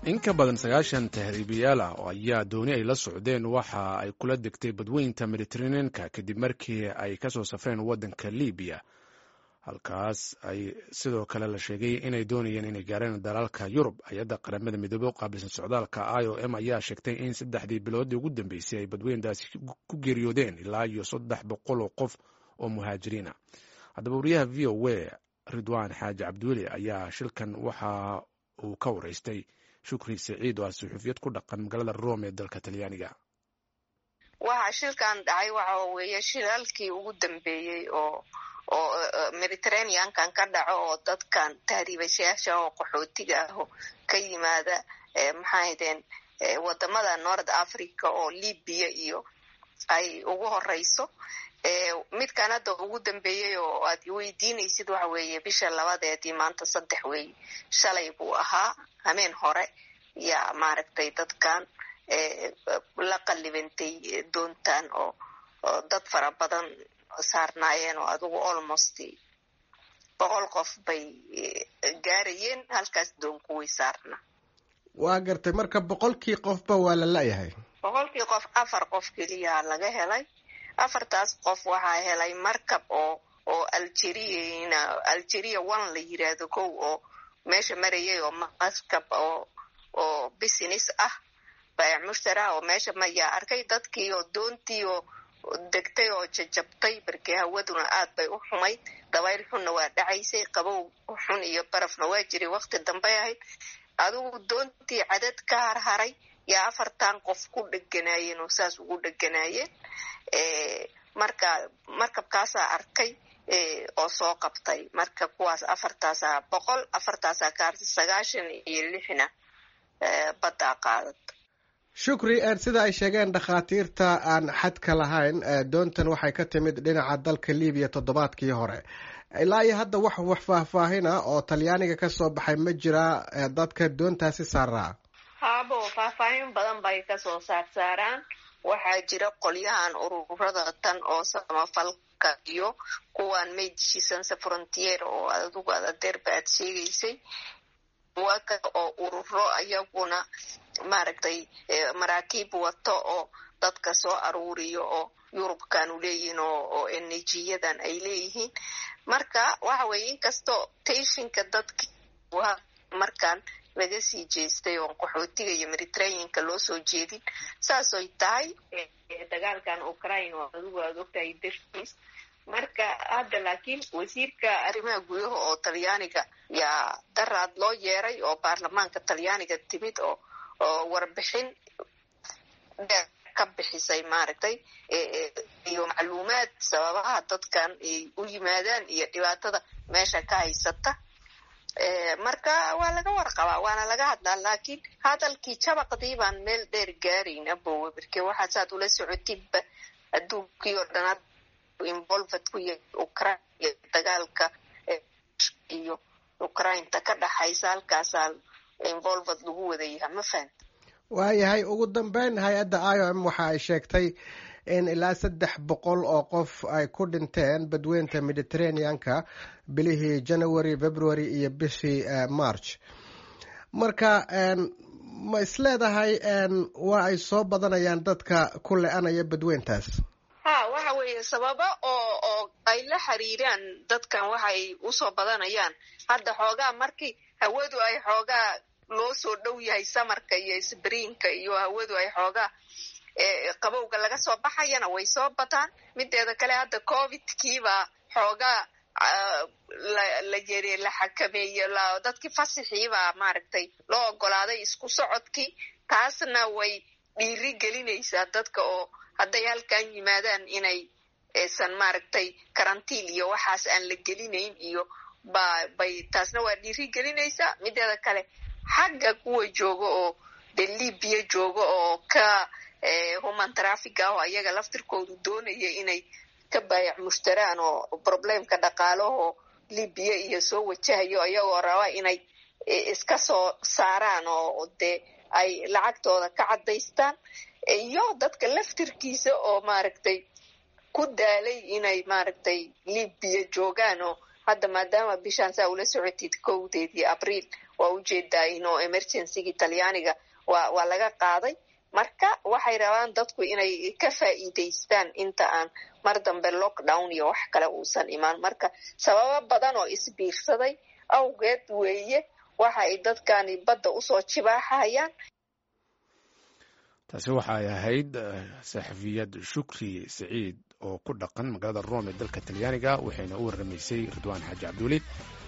in ka badan sagaashan tahriibayaal ah oo ayaa dooni ay la socdeen waxa ay kula degtay badweynta mediteraneanka kadib markii ay kasoo safreen waddanka libiya halkaas ay sidoo kale la sheegay inay doonayeen inay gaareen dalaalka yurub hay-adda qaramada midoobe u qaabilsan socdaalka i o m ayaa sheegtay in saddexdii biloodii ugu dambeysay ay badweyntaasi ku geeriyoodeen ilaa iyo saddex boqol oo qof oo muhaajiriina haddaba wariyaha v o a ridwaan xaaji cabdiweli ayaa shilkan waxa uu ka wareystay shukri saciid oo ah suxuufiyad ku dhaqan magaalada rome ee dalka talyaaniga waxa shilkan dhacay waxa weeye shilaalkii ugu dambeeyey oo oo mediterraneankan ka dhaco oo dadkan tahriibayaasha oo qaxootiga ah ka yimaada maxaahdeen wadamada north africa oo libya iyo ay ugu horeyso midkan hadda ugu dambeeyey oo aad weydiinaysid waxa weeye bisha labadeedii maanta saddex weeye shalay buu ahaa hameen hore yaa maaragtay dadkan la qallibantay doontan oo dad fara badan saarnaayeen oo adugu almost boqol qof bay gaarayeen halkaas doonku way saarna waa gartay marka boqolkii qofba waa la la-yahay boqolkii qof afar qof keliya laga helay afartaas qof waxaa helay markab oo oo algeriana algeria one la yiraahdo kow oo meesha marayay oo markab oo oo business ah baayac mushtara oo meesha mayaa arkay dadkii oo doontii oo degtay oo jajabtay barkii hawaduna aad bay u xumayd dabayl xunna waa dhacaysay qabow xun iyo barafna waa jiray waqti dambey ahayd adigu doontii cadad ka harharay yaa afartan qof ku dheganaayeen oo saas ugu dheganaayeen marka markabkaasaa arkay oo soo qabtay marka kuwaas afartaasaa boqol afartaasaa kaarta sagaashan iyo lixna baddaa qaadata shukri sida ay sheegeen dhakhaatiirta aan xadka lahayn doontan waxay ka timid dhinaca dalka libiya toddobaadkii hore ilaa iyo hadda wax wax faahfaahina oo talyaaniga kasoo baxay ma jira dadka doontaasi saaraa haabo faahfaahin badan bay kasoo saarsaaraan waxaa jira qolyahan ururada tan oo samafalka iyo kuwan medicisanse frontier oo adugu adadeerba aad sheegaysay waka oo ururo ayaguna maaragtay maraakiib wato oo dadka soo aruuriyo oo yurubkanu leeyihiin oo enerjiyadan ay leeyihiin marka waxa weeye inkastoo tayshinka dadki markaan laga sii jeestay oon qaxootiga iyo mediterraneanka loo soo jeedin saasoy tahay dagaalkan ukraine oo adigu aad ogtahay dartiis marka hadda laakiin wasiirka arrimaha gudaha oo talyaaniga yaa daraad loo yeeray oo baarlamaanka talyaaniga timid oo oo warbixin ka bixisay maaragtay iyo macluumaad sababaha dadkan ay u yimaadaan iyo dhibaatada meesha ka haysata marka waa laga warqabaa waana laga hadlaa laakiin hadalkii jabaqdii baan meel dheer gaarayna bowe marke waxaa saad ula socotidba adduunkii oo dhan involved ku yahay ukraine iyo dagaalka iyo ukrainta ka dhaxaysa halkaasaa involved lagu wadayaha ma fahanta waayahay ugu dambeyn hay-adda i o m waxa ay sheegtay in ilaa saddex boqol oo qof ay ku dhinteen badweynta mediterraneanka bilihii january february iyo bishii march marka ma isleedahay waa ay soo badanayaan dadka ku le-anaya badweyntaas ha waxa weeye sababo oo oo ay la xiriiraan dadkan waxay usoo badanayaan hadda xoogaa markii hawadu ay xoogaa loo soo dhow yahay samarka iyo sbriinka iyo hawadu ay xoogaa qabowga laga soo baxayana way soo bataan mideeda kale hadda covidkiibaa xoogaa la yere la xakameeye dadkii fasixiibaa maaragtay loo ogolaaday isku socodkii taasna way dhiiri gelinaysaa dadka oo hadday halkan yimaadaan inay aysan maaragtay karantiin iyo waxaas aan la gelinayn iyo ba bay taasna waa dhiiri gelinaysaa mideeda kale xagga kuwa jooga oo de libya jooga oo ka human traffic ah oo ayaga laftirkoodu doonaya inay ka baayac mushtaraan oo problemka dhaqaalaho libya iyo soo wajahayo iyagoo raba inay iska soo saaraan oo dee ay lacagtooda ka caddaystaan iyo dadka laftirkiisa oo maaragtay ku daalay inay maaragtay libya joogaan oo hadda maadaama bishaan saa ula socotid kowdeedii abriil waa ujeedaa inoo emergencygii talyaaniga waa waa laga qaaday marka waxay rabaan dadku inay ka faa'iidaystaan inta aan mar dambe lockdown iyo wax kale uusan imaan marka sababo badan oo isbiirsaday awgeed weeye waxa ay dadkani badda usoo jibaaxayaan taasi waxay ahayd saxafiyad shukri siciid oo ku dhaqan magaalada rome ee dalka talyaaniga waxayna u warramaysay ridwaan xaaji cabduuli